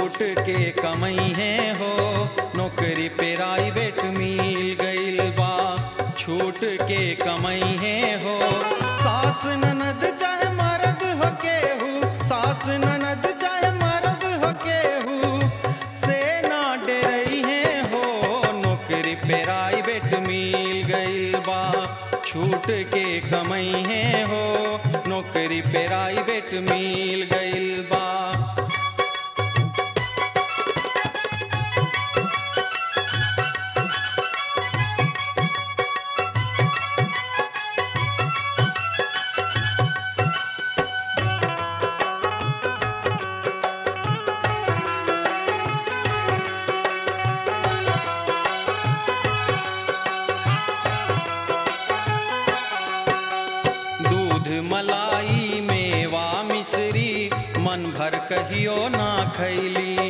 छूट के कमई है हो नौकरी प्राइवेट मिल गइल बा छूट के कमई है हो सास ननद चाहे मर्द हो केहू सास ननद चाहे मर्द हो केहू से ना डरई है हो नौकरी प्राइवेट मिल गइल बा छूट के कमई है हो नौकरी प्राइवेट मिल गइल बा दूध मलाई मेवा मिश्री मन भर कहियो ना खैली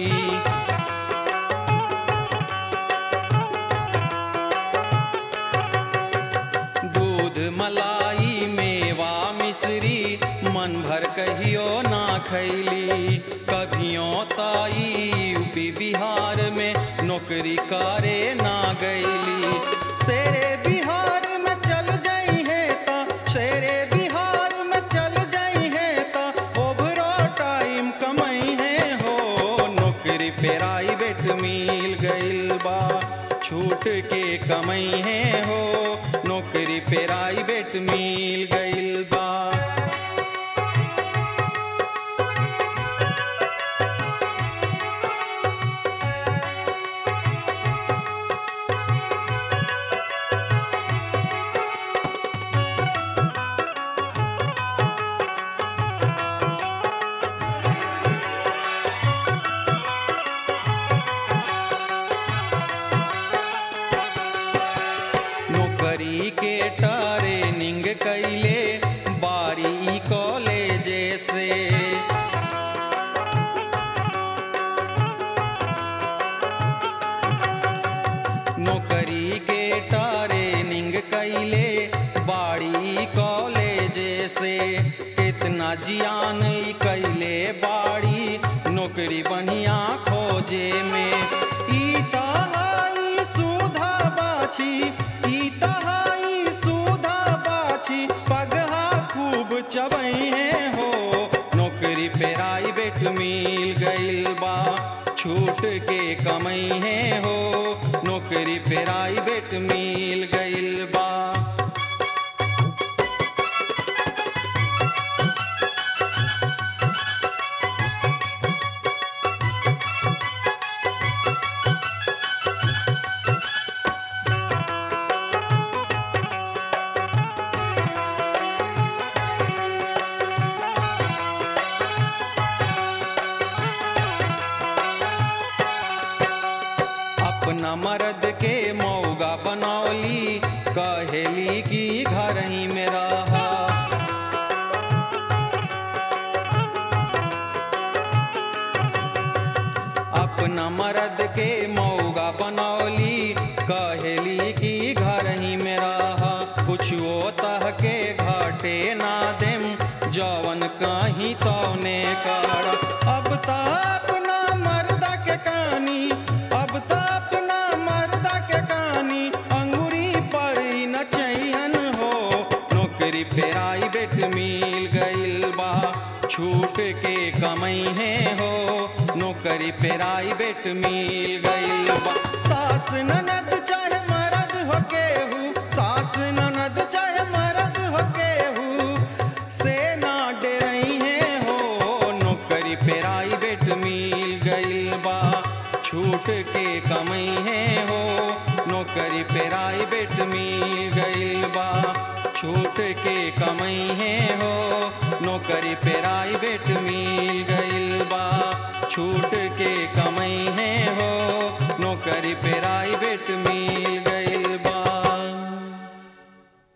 दूध मलाई मेवा मिश्री मन भर कहियो ना खैली कभियो ताई यूपी बिहार में नौकरी करे ना गैली शेरे बिहार में चल जाई है ता शेरे बिहार में चल जाई है ता ओभरो टाइम कमाई है हो नौकरी प्राइवेट मिल गइल बा छूट के कमई है हो नौकरी प्राइवेट मिल गइल बा नौकरी के ट्रेनिंग कैले बारी कॉलेज से नौकरी के ट्रेनिंग कैले बाड़ी कॉलेज से कितना जियान ई कैले बाड़ी नौकरी बढ़िया खोजे में ई तहाई सुधा बाछी ई तहाई सुधा बाछी पगहा खूब चबई है हो नौकरी प्राइवेट मिल गइल बा छूट के कमई है हो नौकरी प्राइवेट मिल गइल बा अपना मर्द के मौगा बनौली कहेली की घर ही में रहा अपना मर्द के मौगा बनौली कहेली की घर ही में रहा कुछ वो तह के घाटे ना देम जवन कहीं तौने कर अब ता अपना मर्दा के कहानी अब ता अपना मर्दा के कहानी अंगूरी पर ही न चैन हो नौकरी प्राइवेट मिल गइल बा छूट के कमई है हो नौकरी प्राइवेट मिल गइल बा सास ननद चाहे मर्द हो केहू सास ननद चाहे मर्द हो केहू से ना डरई है हो नौकरी प्राइवेट मिल गइल बा छूट के कमई है हो नौकरी प्राइवेट मिल गइल बा छूट के कमई है हो नौकरी प्राइवेट मिल गइल बा छूट के कमई है हो नौकरी प्राइवेट मिल